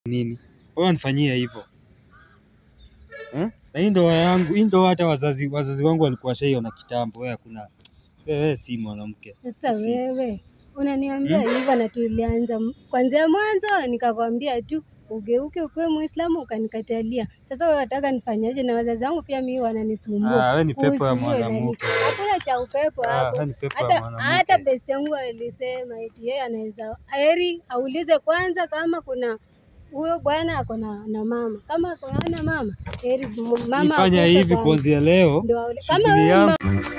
nini? Mbona nifanyia hivyo? Eh? Na hii ndoa yangu, hii ndoa hata wazazi wazazi wangu walikuwa washaiona kitambo. Wewe hakuna. Wewe si mwanamke. Sasa Si. wewe unaniambia hivyo na tulianza m- kwanzia mwanzo, nikakwambia tu ugeuke ukuwe Muislamu ukanikatalia. Sasa wewe wataka nifanyaje? Na wazazi wangu pia mimi wananisumbua. Ah, wewe ni pepo ya kuhusu hiyo nani. mwanamke. Hakuna cha upepo Ah, hapo. wewe ni pepo ya Hata mwanamke. hata best yangu alisema eti yeye anaweza heri aulize kwanza kama kuna huyo bwana ako na, na mama. Kama ako hana mama, heri m- mama Nifanya akufe hivi kwanza. kuanzia leo. Ndio aule- kama Shughuli wewe yangu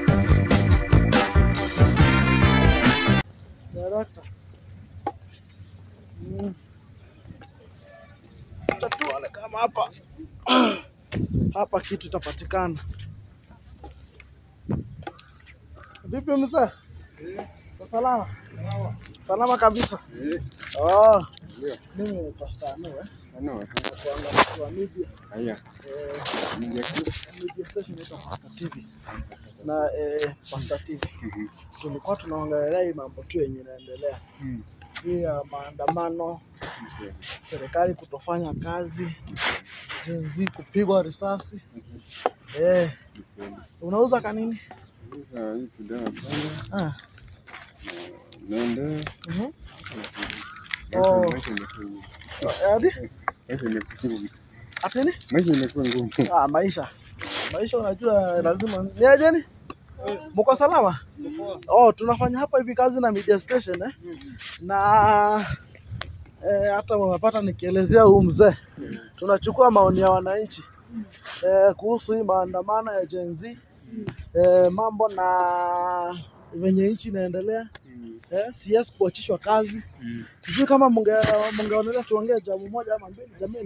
Director. Mm. Acha tuone kama hapa hapa kitu itapatikana. Vipi mzee? Kwa salama? Salama kabisa. Oh. Mimi ni Pastor Anu eh. Kuangalia kwa media. Eh, media station inaitwa Pastor TV. Na eh, Pastor TV. Tulikuwa tunaongelea hii mambo tu yenye inaendelea. Hii ya maandamano, serikali kutofanya kazi, zi kupigwa risasi. Eh, unauza kanini? Sasa hii kidawa sana Ah. naenda mhm. maisha Oh. maisha imekuwa ngumu. Hadi? Maisha imekuwa ngumu. Atini? Maisha imekuwa ngumu. Ah, maisha. Maisha unajua lazima ni ajeni? Mko salama? Oh, tunafanya hapa hivi kazi na media station eh? Na eh, hata unapata nikielezea huu mzee, tunachukua maoni ya wananchi eh, kuhusu hii maandamano ya Gen Z eh, mambo na venye nchi inaendelea eh, CS kuachishwa kazi. Mm. Sijui kama munge- mungeonelea tuongee jambo moja ama mbili, jameni,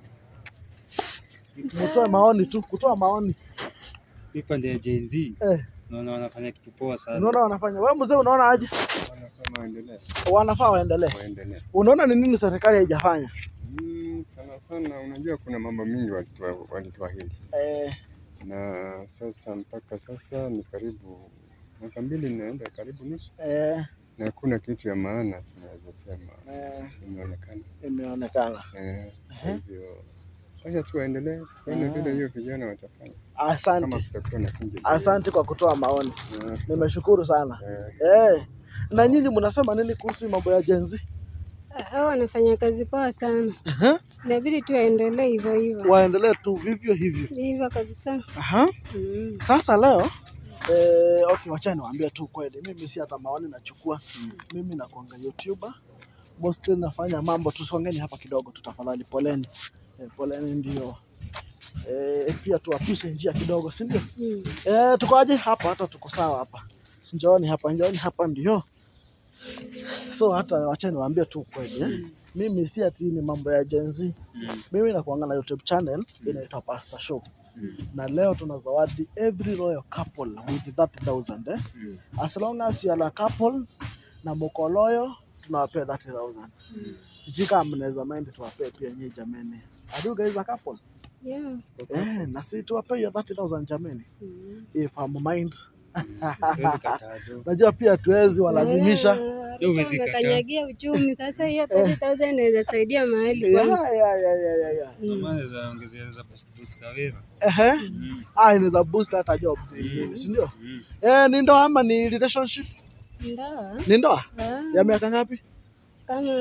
mtoe maoni tu, kutoa maoni hii pande ya Gen Z eh. naona wanafanya kitu poa sana. Unaona wanafanya wewe mzee, unaona aje? Wanasema waendelee. Wanafaa waendelee. Waendelee. Unaona ni nini serikali haijafanya? Mm, sana sana unajua kuna mambo mingi walitua- walituahidi Eh, na sasa mpaka sasa ni karibu mwaka mbili inaenda karibu nusu eh, na hakuna kitu ya maana tunaweza sema eh, imeonekana. imeonekana. Eh, Kwa hivyo wacha tu waendelee tuone vile hiyo vijana watafanya kama Asante, kutakuwa na kinje. asante kwa kutoa maoni, Eh, nimeshukuru sana. eh, Eh, na nyinyi mnasema nini kuhusu mambo ya Gen Z? hao wanafanya kazi poa sana. Aha. Inabidi tu waendelee hivyo hivyo Waendelee tu vivyo hivyo. hivyo kabisa. Aha. Mm. Sasa leo eh, okay, wacha niwaambie tu kweli, mimi si hata maoni nachukua. Mimi nakuanga YouTuber mostly nafanya mambo, tusongeni hapa kidogo tu tafadhali, poleni eh, poleni ndio eh, pia tuwapishe njia kidogo, si ndio? Mm. Eh, tuko aje hapa? Hata tuko sawa hapa, njooni hapa, njooni hapa, ndio so hata wacha niwaambie tu kweli eh. Mimi si ati ni mambo ya Gen Z. Mimi nakuanga na YouTube channel inaitwa Pastor Show na leo tuna zawadi every royal couple with 30000 eh? As long as you are a couple na mko loyal tunawapea 30000 sijui kama mnaweza mind tuwapee pia nyinyi jameni. Are you guys a couple? Yeah. Eh, na si tuwapee hiyo 30000 jameni. Mm. If I'm mind. Huwezi kataa tu. Najua pia tuwezi walazimisha. Sasa, huwezi kataa. umekanyagia uchumi sasa, hiyo 30000 inaweza saidia mahali Yeah, kwanza. yeah, yeah, yeah, yeah, yeah. Mm. Maana naweza ongezea naweza post post kaweza. Ehe. Mm. Ah, inaweza boost hata job Mm. si ndio? Mm. Eh, ni ndoa ama ni relationship? Ndoa Ni ndoa ah, ya miaka ngapi? kama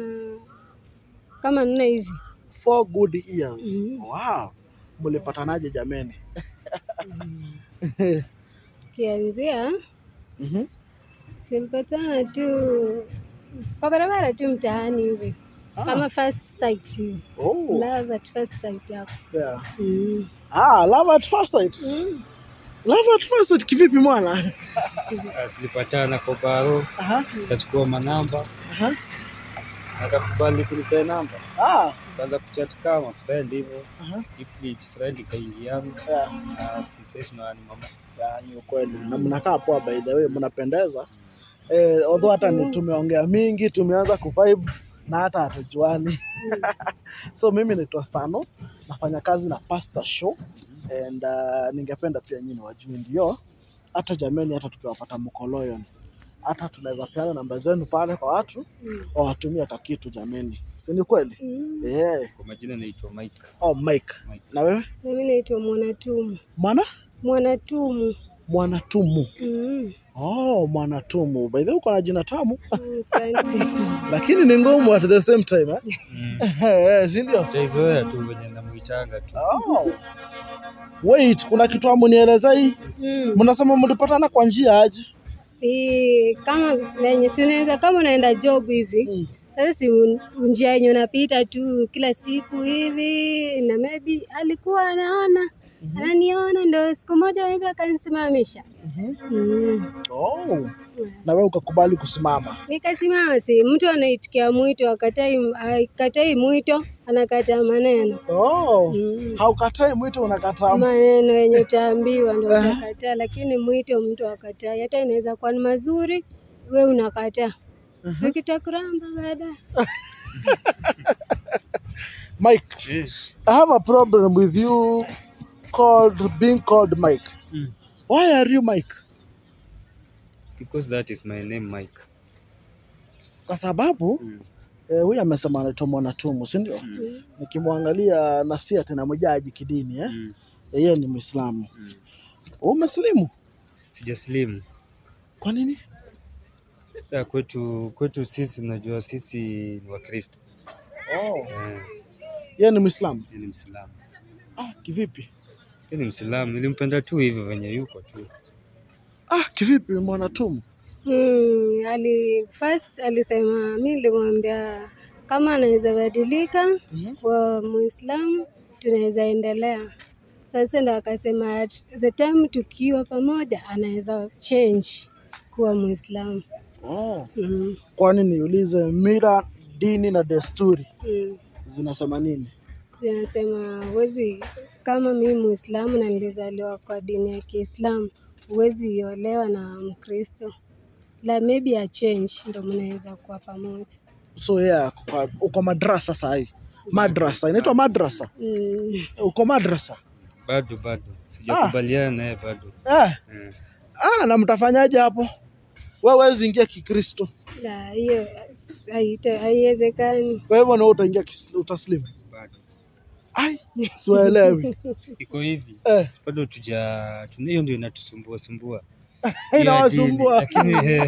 kama nne hivi. Four good years. Mm. Wow. Mlipatanaje jameni? Kianzia Mhm. tulipatana tu kwa barabara tu mtaani hivi Ah. kama first sight hivi. Oh. Love at first sight hapo. Yeah. Mm. Ah, love at first sight. Mm. Love at first sight kivipi mwana? Basi tulipatana kwa baro, Aha. tukachukua manamba, Aha. akakubali kunipea namba. Ah. Tukaanza kuchat kama friend hivyo. Aha. Deeply friend ikaingiana. Yeah. Na sisi sasa na ni mama. Ya, ni ukweli. Na mnakaa poa by the way, mnapendeza. Eh, although hata ni tumeongea mingi, tumeanza kuvibe na hata hatujuani. so mimi naitwa Stano, nafanya kazi na Pastor Show and uh, ningependa pia nyinyi wajue ndio hata jameni, hata tukiwapata mkoloyon hata tunaweza peana namba zenu pale kwa watu Mm. wawatumie kakitu jameni. si ni kweli? Mm. Eh. Kwa majina naitwa Mike. Oh, Mike. Mike. Na wewe? Na mimi naitwa Mwanatumu. Mwana? Mwanatumu. Mwanatumu. Mm. Oh, Mwanatumu. By the way, uko na jina tamu Asante. lakini ni ngumu at the same time eh? Mm. Eh, si ndio? Taizoea tu venye namuitanga tu. Oh. Wait, kuna kitu amunieleza hii. Mm. Mnasema mlipatana kwa njia aje? Si kama venye si unaweza kama unaenda job hivi Mm. sasa si un- njia yenye unapita tu kila siku hivi, na maybe alikuwa anaona ananiona, ndo siku moja hivi akanisimamisha. Mhm. Mm. Oh. Na wewe ukakubali kusimama. Nikasimama, si mtu anaitikia mwito, akatai akatai mwito, anakataa maneno Oh. mm. Haukatai mwito unakataa. maneno yenye utaambiwa ndo utakataa, lakini mwito mtu akatai, hata inaweza kuwa ni mazuri, we unakataa sikitakuramba baadaye. Mike, I have a problem with you called being called Mike. Mm. Why are you Mike? Because that is my name Mike. Kwa sababu Mm. eh, huyu amesema anaitwa Mwanatumu, si ndio? Mm. Nikimwangalia na si ati namjaji kidini eh? Mm. Yeye ni Muislamu. Mm. Umesilimu? Sijaslimu. Kwa nini? Sasa kwetu kwetu sisi unajua sisi ni Wakristo. Oh. Eh, Yeye ni Muislamu. yeye ni Mwislamu. Ah, kivipi? Yeye ni Mwislamu. Nilimpenda tu hivyo venye yuko tu. Ah, kivipi Mwanatumu? Mm, ali first alisema, mi nilimwambia kama anaweza badilika Mhm. kwa Muislamu tunaweza endelea. Sasa ndo akasema at the time tukiwa pamoja anaweza change kuwa Muislamu. Oh. Mm, Kwani niulize mila, dini na desturi mm. zinasema nini? Zinasema huwezi, kama mimi Muislamu na nilizaliwa kwa dini ya Kiislamu, huwezi olewa na Mkristo, la maybe a change ndo mnaweza kuwa pamoja. So yeye ako kwa- uko madrasa sahi. Madrasa inaitwa madrasa. Mm. Uko madrasa. Bado bado sijakubaliana naye bado. Eh. Eh. Ah, na mtafanyaje hapo? Wewe huwezi ingia Kikristo. La, hiyo haita- haiwezekani. Kwa hivyo na wewe utaingia kis- utaslimu. Bado. Ai, siwaelewi. Iko hivi. Eh, Bado tuja tuna- hiyo ndio inatusumbua sumbua. Hiyo ya dini. inawasumbua. Lakini eh,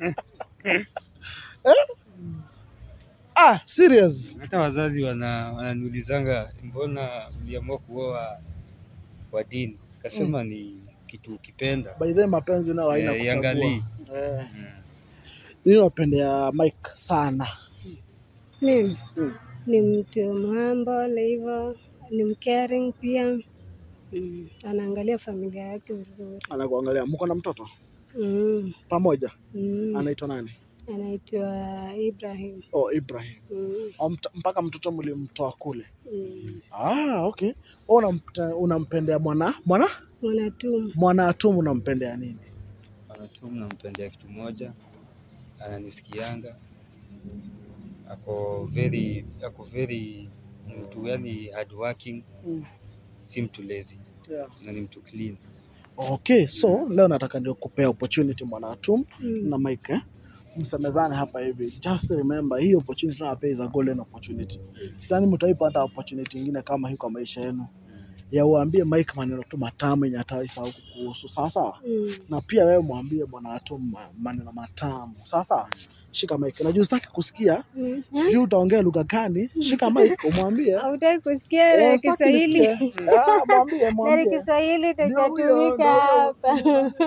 Ah, serious. hata wazazi wana wananiulizanga mbona uliamua kuoa wa dini? Kasema ni kitu ukipenda. By the way, mapenzi nao haina Eh, kuchagua. iangalii. Eh, Mm. mimi napendea Mike sana. Mimi Mm. ni mtu mhumble hivyo, ni mcaring pia. Mm. Anaangalia familia yake vizuri. Anakuangalia. Mko na mtoto Mm. pamoja? Mm. Anaitwa nani? Anaitwa Ibrahim. Oh, Ibrahim. Mm. Oh, mt- mpaka mtoto mlimtoa kule. Mm. Ah, okay. Wewe unampe- unampendea mwana mwana Mwanatumu. mwana atumu unampendea nini? Anatu nampendea kitu moja, ananisikianga, ako very ako very mtu yani hard working, Mm. si mtu lazy Yeah. na ni mtu clean. Okay, so leo nataka ndio kupea opportunity mwana atumu Mm. na Mike eh? msemezane hapa hivi. Just remember hii opportunity tunawapea is a golden opportunity. Sidhani mtaipata opportunity ingine kama hii kwa maisha yenu ya uambie Mike maneno tu matamu yenye hataisahau kuhusu, sawa sawa. Mm. Na pia wewe mwambie bwana Atum ma- maneno matamu, sawa sawa. Shika Mike, najua sitaki kusikia, Mm. sijui utaongea lugha gani. Shika Mike umwambie Hautaki kusikia Eh, ya sitaki Kiswahili? nisikie. Ah, mwambie Gari mwambie. Kiswahili Ndio huyo, tutatumika ndio hapa.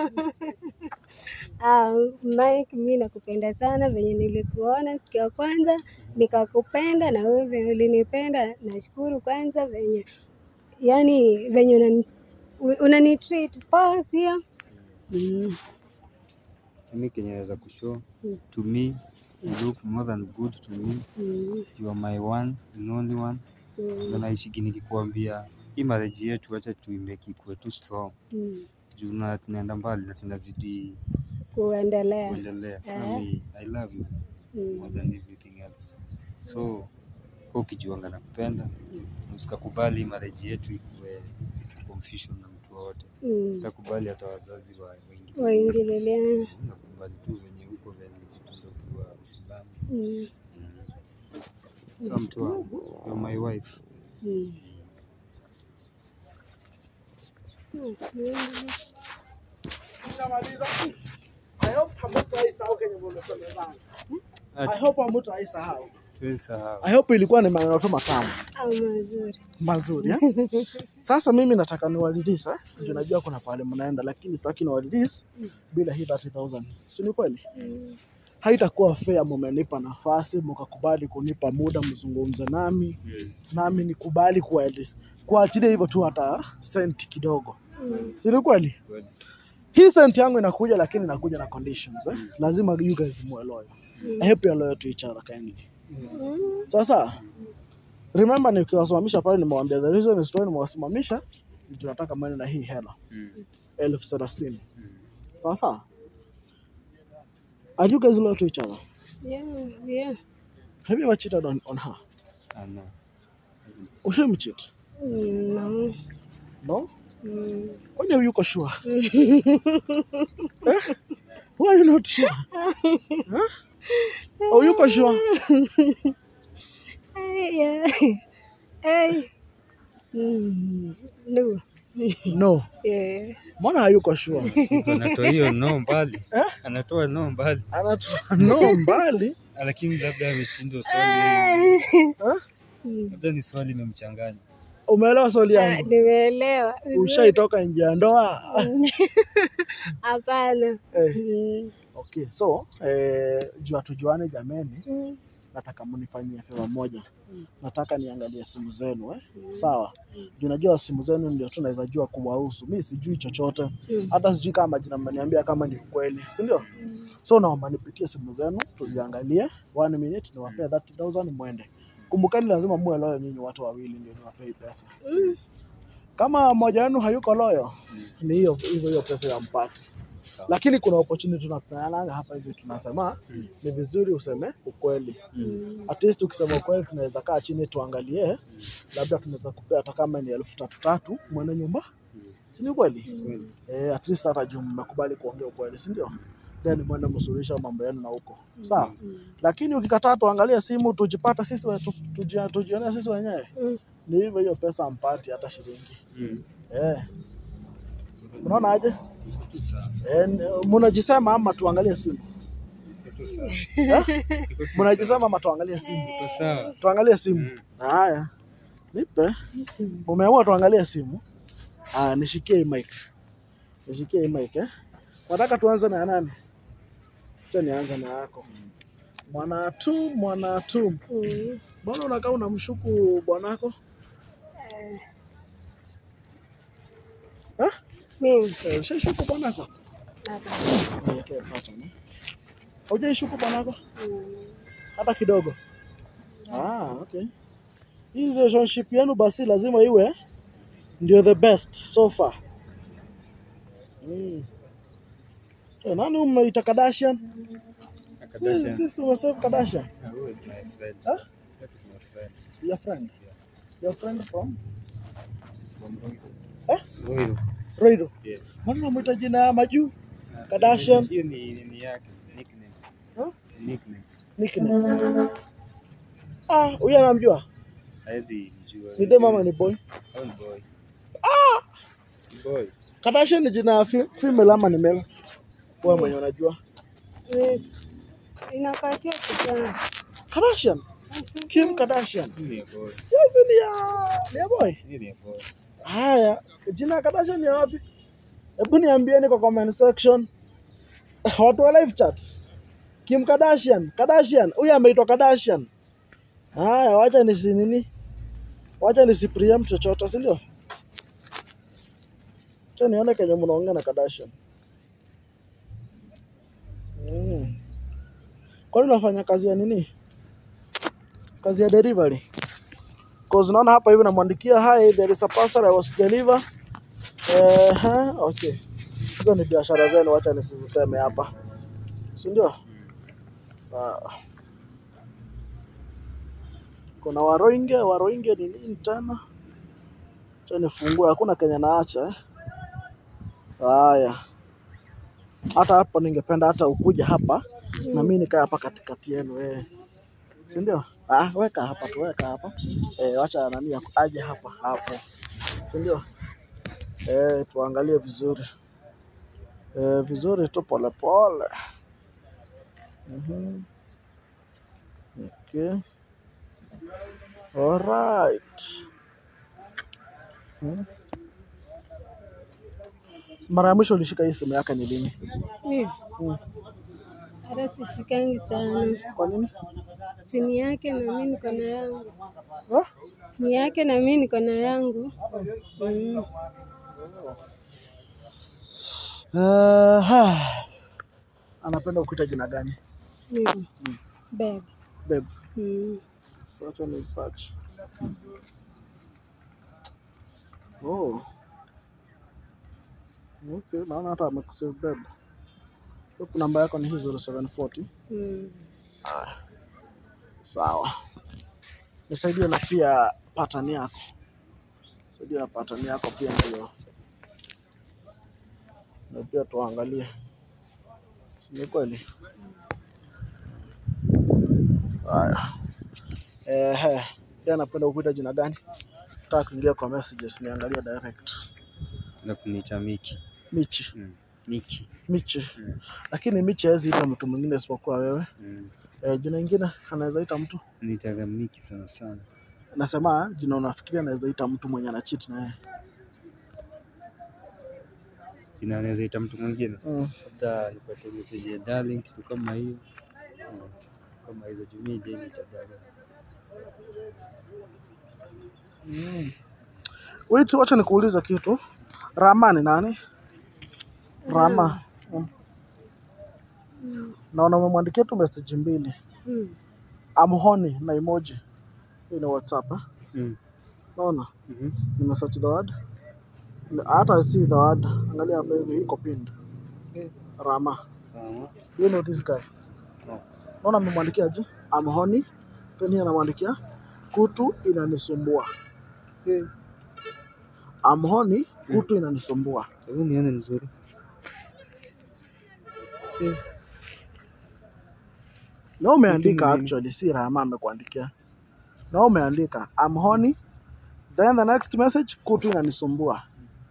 Ah, Mike, mi nakupenda sana venye nilikuona siku ya kwanza nikakupenda, na wewe venye ulinipenda. Nashukuru kwanza venye yani venye unani, unani treat poa pia mm. Mimi kenye naweza kushow Mm. to me you look more than good to me. Mm. You are my one and only one. Mm. Na naishigi nikikuambia hii marriage yetu acha tuimeki ikuwe tu strong. Mm. Juu na tunaenda mbali na tunazidi Kuendelea kuendelea. So Eh. me, I love you more mm. than everything else. So kwa ukijuanga na kupenda usikakubali marriage yetu ikuwe confusion na mtu wowote. Mm. Sitakubali hata wazazi wa wengi. Waingililia Nakubali tu venye uko venye nilikupenda ukiwa Muislamu. mm. Sasa mtu wangu, you're my wife. Mm. Mm, tuende. Nishamaliza. I hope hamtaisahau kenye mmesemezana. I Ati hope hamtaisahau. tuwezi sahau. I hope ilikuwa ni maneno tu matamu Au mazuri. mazuri eh? Sasa mimi nataka niwalilise eh? Juu najua kuna pale mnaenda, lakini sitaki niwalilise bila hii 30000 si ni kweli? Mm. Haitakuwa fair, mumenipa nafasi mkakubali kunipa muda mzungumze nami, nami nikubali kweli kuachilia hivyo tu hata senti kidogo, Mm. si ni kweli? Kweli. Hii senti yangu inakuja, lakini inakuja na conditions eh? Lazima you guys muwe loyal. I hope you're loyal to each other kindly. Yes. Mm. Sasa remember, nikiwasimamisha pale nimewaambia the reason is why nimewasimamisha ni tunataka mwende na hii hela Mm. elfu thelathini. Mm. Sasa are you guys loyal to each other? Yeah, yeah. Have you ever cheated on, on her? Ah, no. Ushimcheat? Mm, no. No? Mm. Kwani yuko sure? eh? Why are you not sure? huh? Oh, yuko sure? Hey, yeah. Hey. Mm. No. No. Yeah. Mbona hayuko sure? Siko anatoa hiyo no mbali. Anatoa no mbali. Anatoa no mbali. Ah, Lakini labda ameshindwa swali. Huh? Mm. Labda ni swali imemchanganya. Umeelewa swali Ah, yangu? Nimeelewa. Ushaitoka nje ya ndoa? Hapana. eh. Mm. Okay, so eh, jua tujuane jameni, Mm. nataka mnifanyie favor moja. Nataka niangalie simu zenu eh? Sawa. Juu najua simu zenu ndio tu naweza jua kuwahusu. Mi sijui chochote, Mm. hata sijui kama majina mmeniambia kama ni kweli, si ndio? So naomba nipitie simu zenu tuziangalie, one minute niwapee 30000 mwende. Kumbukani lazima muwe loyo nyinyi watu wawili ndio niwapee hii pesa. Mm. Kama mmoja wenu hayuko loyo, ni hiyo hivyo hiyo pesa ya mpati. Lakini kuna opportunity tunapeananga hapa hivi, tunasema ni vizuri useme ukweli. Mm. At least ukisema ukweli, tunaweza kaa chini tuangalie, labda tunaweza kupea hata kama ni elfu tatu tatu mwene nyumba, si ni kweli? Kweli. Eh, at least hata juu mmekubali kuongea ukweli, si ndio? Then mwende msuluhisha mambo yenu na huko, sawa. Mm. Lakini ukikataa tuangalie simu tujipata sisi we- tu- tuji- tujionee sisi wenyewe, Mm. ni hivyo, hiyo pesa mpati hata shilingi Mm. eh. Unaona aje? Iko sawa. Eh, n- mnajisema ama tuangalie simu? Iko sawa. Eh? Mnajisema ama tuangalie simu? Iko sawa. Tuangalie simu. Mm. Haya, nipe. Umeamua tuangalie simu? Haya, nishikie hii mic. Nishikie hii mic eh. Nataka tuanze na nani? Acha nianze na yako. Mwanatu, mwanatu. Mm. Mbona unakaa unamshuku bwanako? Eh? Mimi. Eh, Ushaishuku bwanako? Hapana. Niwekee pattern. eh. Hujaishuku bwanako? Mm. hata kidogo. Ah, okay. Hii relationship yenu basi lazima iwe ndio the best so far. Mm. Eh, nani umeita Kardashian? Who is Kardashian. this umesave Kardashian? Ah, who is my friend? Huh? That is my friend. Your friend. Your friend from From Ruiru. Eh? Ruiru. Roido. Yes. Mbona unamuita jina ya majuu? Ah, so Kardashian. Hiyo ni ni yake. Nickname. Huh? Nickname. Nickname. Ah, huyu anamjua? Haezi mjua. Ni dem ama ni boy? Au ni boy? Ah! Boy. Kardashian ni jina ya fe- female ama ni male? Wewe mwenye unajua. Yes. Inakatia kijana. Kardashian, Sasa- Kim Kardashian. Hii ni ya boy. Yes, ni ya ni ya boy. Hii ni ya boy. Haya, jina ya Kardashian ni ya wapi? Hebu niambieni kwa comment section. Watu wa live chat. Kim Kardashian, Kardashian, huyu ameitwa Kardashian. Haya, wacha nisi nini? Wacha nisi preempt chochote, si ndio? Acha nione kenye mnaongea na Kardashian. Mm. Kwani unafanya kazi ya nini? Kazi ya delivery? Cause naona hapa hivi namwandikia hi there is a parcel I was deliver. Eh, ha, okay. Hizo ni biashara zenu, wacha nisiziseme hapa, si ndio? Ah. Kuna Waroinge, Waroinge ni nini tena? Acha nifungue, hakuna Kenya naacha eh. Haya, hata hapa ningependa hata ukuja hapa na mimi nikaa hapa katikati yenu eh, si ndio? Ah, weka hapa tu, weka hapa. Eh, wacha nani ya- aje hapa hapo. Si ndio? Eh, tuangalie vizuri. Eh, vizuri tu pole pole. Mhm. Okay. Alright. Hmm. Mara ya mwisho ulishika hii simu yake ni lini? Mimi Hmm. hata sishikangi sana, Kwa nini? sini yake na mimi niko na yangu, Ah? ni yake na mimi niko na yangu. Mm. Uh, anapenda kuita jina gani? Mimi babe. Babe. Mm. So acha ni search. Oh. Okay, naona hata amekusave babe. Huku namba yako ni hii 0740. Mm. Sawa. Nisaidie na pia pattern yako. Nisaidie na pattern yako pia ndio. Na pia tuangalie. Si ni kweli? Haya. Ehe, yeye anapenda kukuita jina gani? Nataka kuingia kwa messages niangalie direct. Na kuniita Miki. Michi, Mm. Miki. Michi. Mm. Lakini Michi hawezi ita mtu mwingine isipokuwa wewe. Mm. E, jina ingine anaweza ita mtu. Nitaga Miki sana sana. Nasema jina unafikiria anaweza ita mtu mwenye ana cheat na yeye. Jina anaweza ita mtu mwingine. Mm. Labda nipate message ya darling, kitu kama hiyo. Mm. Kama hizo jumii je niita darling. Mm. Wait, wacha nikuulize kitu. Rama ni nani? Rama. Mm. Naona umemwandikia tu message mbili. Mm. Amhoni na emoji. Hii ni WhatsApp. Eh? Mm. Naona Mhm. nimesearch the word. Hata si the word. Angalia hapa hivi iko pinned. Eh. Rama. Ah. You know this guy. No. Naona amemwandikia aje? Amhoni. Then yeye anamwandikia kutu inanisumbua. Eh. Amhoni kutu inanisumbua. Hebu nione mzuri. Eh. Na umeandika Kutu ni nini? actually, si Rama amekuandikia. Na umeandika I'm horny. Then the next message kutu inanisumbua.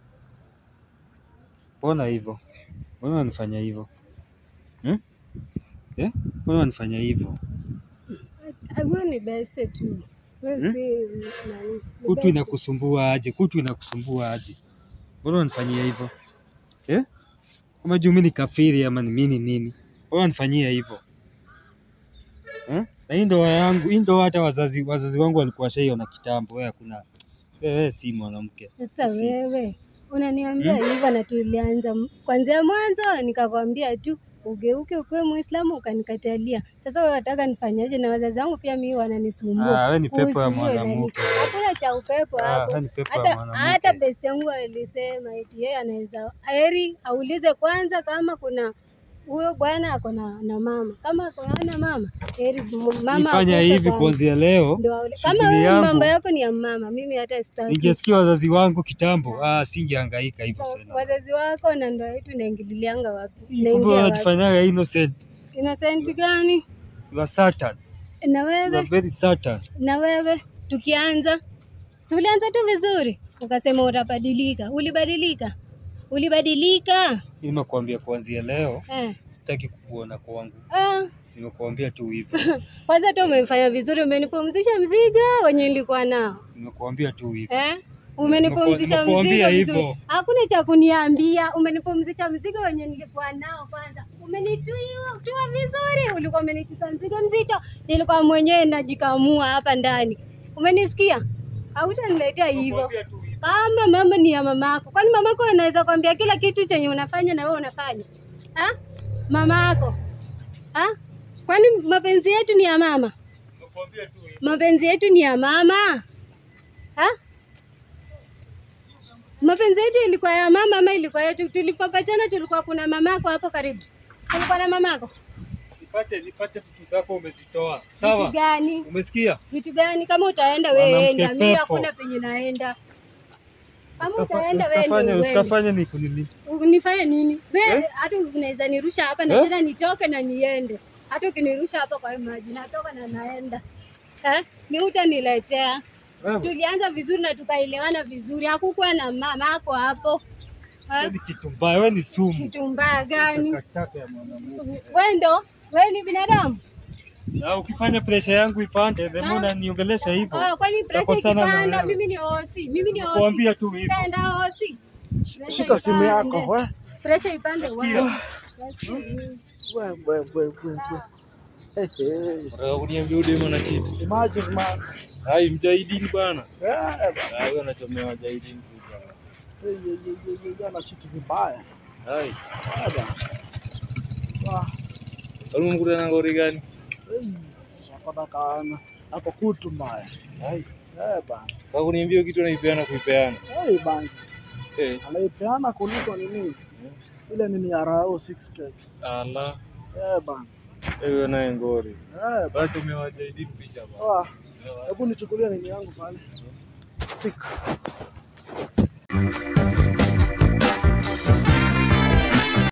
Mbona hivyo? Mbona wanifanya hivyo? Hmm? Eh? Mbona wanifanya hivyo? Huyo ni best tu. Wewe Hmm? si nani? ni Kutu best. inakusumbua aje? Kutu inakusumbua aje? Mbona wanifanyia hivyo? Eh? Kama juu mimi ni kafiri ama ni mimi nini? Mbona wanifanyia hivyo? Eh? Na hii ndoa yangu, hii ndoa hata wazazi wazazi wangu walikuwa washaiona kitambo. Wewe hakuna wewe si mwanamke. Sasa Si. wewe unaniambia hivyo na tulianza m- kwanzia mwanzo nikakwambia tu ugeuke ukuwe Muislamu ukanikatalia. Sasa wewe wataka nifanyaje? Na wazazi wangu pia mimi wananisumbua. Ah, wewe ni pepo ya kuhusu hiyo nani. mwanamke. Hakuna cha upepo Ah, hapo. wewe ni pepo ya Hata mwanamke. hata best yangu alisema eti yeye anaweza heri aulize kwanza kama kuna huyo bwana ako na na mama. Kama ako hana mama, heri m- mama Nifanya akufe hivi kwanza. kuanzia leo. Ndio aule- shughuli kama wewe yangu- mambo yako ni ya mama, mimi hata sitaki. Ningesikia wazazi wangu kitambo, ah, singehangaika hivyo Sa- tena. wazazi wako na ndoa yetu inaingililianga wapi? Kumbe Inaingia wapi? wanatufanyaga innocent. Innocent gani? You are Satan. Na You are wewe very Satan. na wewe tukianza, si ulianza tu vizuri, ukasema utabadilika. Ulibadilika? Ulibadilika? Nimekuambia kuanzia leo Eh. sitaki kukuona kwangu. Ah, Nimekuambia tu hivyo. kwanza tu umefanya vizuri, umenipumzisha mzigo wenye nilikuwa nao Nimekuambia tu hivyo. eh? Umenipumzisha Nimekuwa- mzigo nimekuambia vizuri. hivyo. Hakuna cha kuniambia, umenipumzisha mzigo wenye nilikuwa nao. Kwanza umenitua tua vizuri, ulikuwa umenitupa mzigo mzito, nilikuwa mwenyewe najikamua hapa ndani. Umenisikia? Hautaniletea hivyo. Nimekuambia tu hivyo. Kama mama ni ya mamako, kwani mamako anaweza kwambia kila kitu chenye unafanya na wewe unafanya ha? Mama yako ha? Kwani mapenzi yetu ni ya mama? Nimekuambia tu hivyo. Mapenzi yetu ni ya mama ha? Mapenzi yetu ilikuwa ya mama ama ilikuwa yetu? Tulipopatana tulikuwa kuna mamako hapo karibu, kulikuwa na mamako. Nipate nipate vitu zako umezitoa. Vitu Sawa? gani? Umesikia? Vitu gani? Kama utaenda wewe Mwanamke enda, mimi pepo. hakuna penye naenda. Kama Usikafa- utaenda wewe Usikafanye ndio uende. usikafanye ni kunini. Nifanye nini? Wewe Eh? hata unaweza nirusha hapa na Eh? tena nitoke na niende. Hata ukinirusha hapa kwa maji natoka na naenda. Eh? Ni utaniletea. Wewe, Tulianza vizuri na tukaelewana vizuri. Hakukuwa na mama ako hapo. wewe Eh? ni kitu mbaya, wewe ni sumu. Kitu mbaya gani? Takataka ya mwanamke. Wewe ndo wewe ni binadamu? Na ukifanya presha yangu ipande, then unaniongelesha hivyo. Oh, kwani presha Tutakosana na ikipanda, wewe. mimi ni hosi. Mimi ni hosi. Nakuambia tu hivyo. Sitaenda hosi. Presha Shika simu ipande. yako we. Presha ipande Sikia. wewe. We, we, we, we, we. Hey, hey. Unataka kuniambia udema na kitu? Imagine man. Hai mjahidini bana. Yeah, bana. Ah, wewe unachomea wajahidini tu bana. Hey, hey, hey, hey, hey, hey, ana kitu vibaya. Hai. Yeah, bana. Wah, Kwani umekutana na ngori gani? hey. Napata kana. Hapo kutu mbaya. Hai. Eh, bana. Kwa kuniambia kitu anaipeana kuipeana. Hey, bana. Eh. Anaipeana kuliko nini? Ile nini ya Rao 6K. Ala. Eh, bana. Wewe naye ngori. Eh, bana. Basi umewajahidini picha bana. Wah, Hebu nichukulie nini yangu pale. Pick.